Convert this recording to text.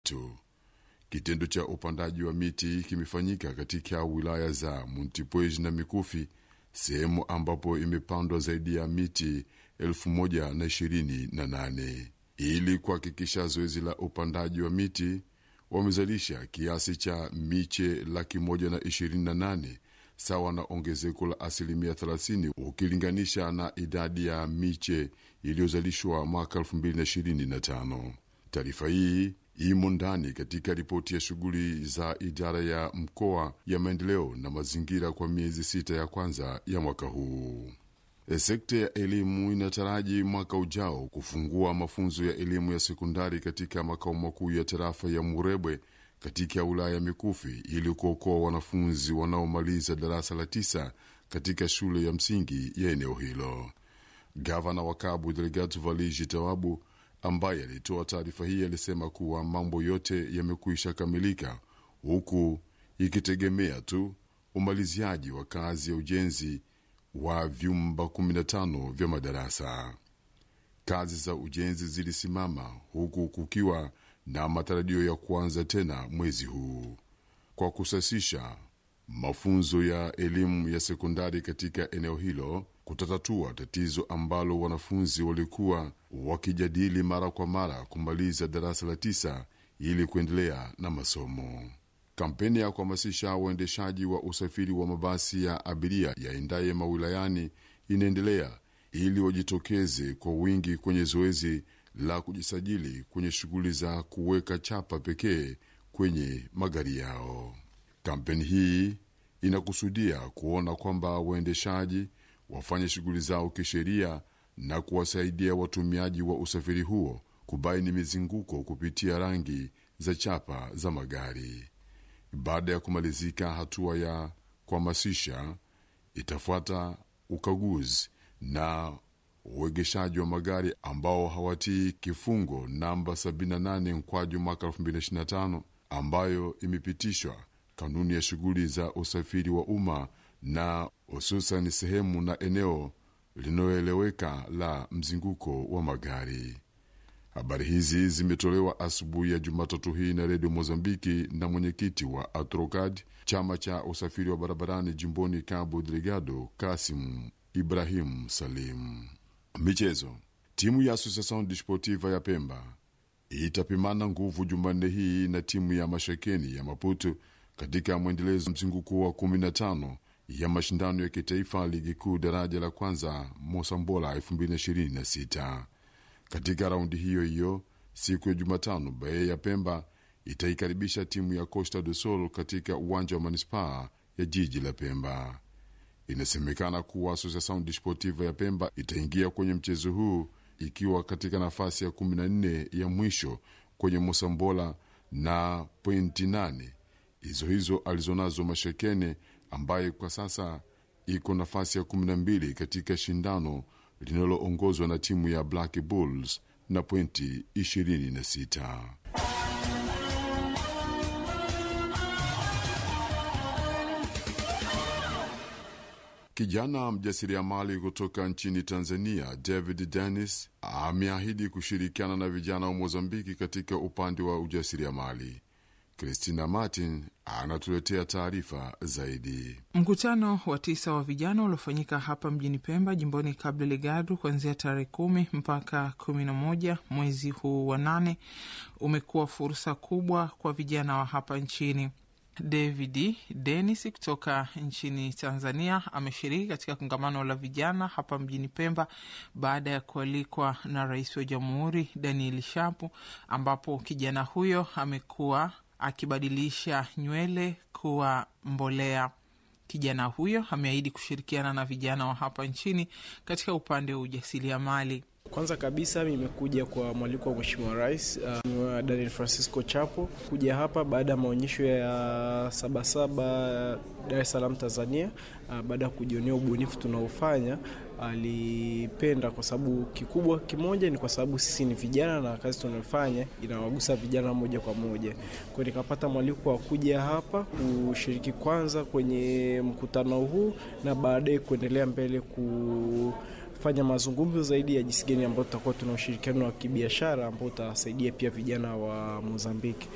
tatu. Kitendo cha upandaji wa miti kimefanyika katika wilaya za Montepuez na Mikufi, sehemu ambapo imepandwa zaidi ya miti elfu moja na ishirini na nane ili kuhakikisha zoezi la upandaji wa miti wamezalisha kiasi cha miche laki moja na ishirini na nane sawa na ongezeko la asilimia 30 ukilinganisha na idadi ya miche iliyozalishwa mwaka 2025. Taarifa hii imo ndani katika ripoti ya shughuli za idara ya mkoa ya maendeleo na mazingira kwa miezi sita ya kwanza ya mwaka huu. Sekta ya elimu inataraji mwaka ujao kufungua mafunzo ya elimu ya sekondari katika makao makuu ya tarafa ya Murebwe katika wilaya ya Mikufi ili kuokoa wanafunzi wanaomaliza darasa la tisa katika shule ya msingi ya eneo hilo. Gavana wa Cabo Delgado Valigi Tawabu, ambaye alitoa taarifa hii, alisema kuwa mambo yote yamekwisha kamilika, huku ikitegemea tu umaliziaji wa kazi ya ujenzi wa vyumba 15 vya madarasa. Kazi za ujenzi zilisimama huku kukiwa na matarajio ya kuanza tena mwezi huu kwa kusasisha mafunzo ya elimu ya sekondari katika eneo hilo kutatatua tatizo ambalo wanafunzi walikuwa wakijadili mara kwa mara kumaliza darasa la tisa ili kuendelea na masomo. Kampeni ya kuhamasisha waendeshaji wa usafiri wa mabasi ya abiria yaendaye mawilayani inaendelea ili wajitokeze kwa wingi kwenye zoezi la kujisajili kwenye shughuli za kuweka chapa pekee kwenye magari yao. Kampeni hii inakusudia kuona kwamba waendeshaji wafanye shughuli zao kisheria na kuwasaidia watumiaji wa usafiri huo kubaini mizunguko kupitia rangi za chapa za magari. Baada ya kumalizika hatua ya kuhamasisha, itafuata ukaguzi na uegeshaji wa magari ambao hawatii kifungo namba 78 mkwaju mwaka 2025 ambayo imepitishwa kanuni ya shughuli za usafiri wa umma na hususan sehemu na eneo linaloeleweka la mzunguko wa magari. Habari hizi zimetolewa asubuhi ya Jumatatu hii na Redio Mozambiki na mwenyekiti wa Atrocad, chama cha usafiri wa barabarani jimboni Cabo Delgado, Kasim Ibrahim Salim. Michezo. Timu ya Associação Desportiva ya Pemba itapimana nguvu Jumanne hii na timu ya Mashekeni ya Maputo katika mwendelezo mzunguko wa 15 ya mashindano ya kitaifa ligi kuu daraja la kwanza Mosambola 2026. Katika raundi hiyo hiyo siku ya Jumatano, Bae ya Pemba itaikaribisha timu ya Costa do Sol katika uwanja wa manispaa ya jiji la Pemba. Inasemekana kuwa Associação Desportiva ya Pemba itaingia kwenye mchezo huu ikiwa katika nafasi ya 14 ya mwisho kwenye Mosambola na pointi 8 hizo hizo alizonazo Mashekene ambaye kwa sasa iko nafasi ya 12 katika shindano linaloongozwa na timu ya Black Bulls na pointi 26. Kijana mjasiriamali kutoka nchini Tanzania David Dennis ameahidi kushirikiana na vijana wa Mozambiki katika upande wa ujasiriamali. Christina Martin anatuletea taarifa zaidi. Mkutano wa tisa wa vijana uliofanyika hapa mjini Pemba, jimboni Cabo Delgado, kuanzia tarehe kumi mpaka kumi na moja mwezi huu wa nane umekuwa fursa kubwa kwa vijana wa hapa nchini. David Denis kutoka nchini Tanzania ameshiriki katika kongamano la vijana hapa mjini Pemba baada ya kualikwa na Rais wa Jamhuri Daniel Shapu, ambapo kijana huyo amekuwa akibadilisha nywele kuwa mbolea. Kijana huyo ameahidi kushirikiana na vijana wa hapa nchini katika upande wa ujasiriamali. Kwanza kabisa nimekuja kwa mwaliko wa Mheshimiwa Rais uh, Daniel Francisco Chapo kuja hapa baada ya maonyesho ya Sabasaba Dar es Salaam Tanzania. Uh, baada ya kujionea ubunifu tunaofanya alipenda, kwa sababu kikubwa kimoja ni kwa sababu sisi ni vijana na kazi tunayofanya inawagusa vijana moja kwa moja. Kwa hiyo nikapata mwaliko wa kuja hapa kushiriki kwanza kwenye mkutano huu na baadaye kuendelea mbele ku fanya mazungumzo zaidi ya jinsi gani ambayo tutakuwa tuna ushirikiano wa kibiashara ambao utasaidia pia vijana wa Mozambiki.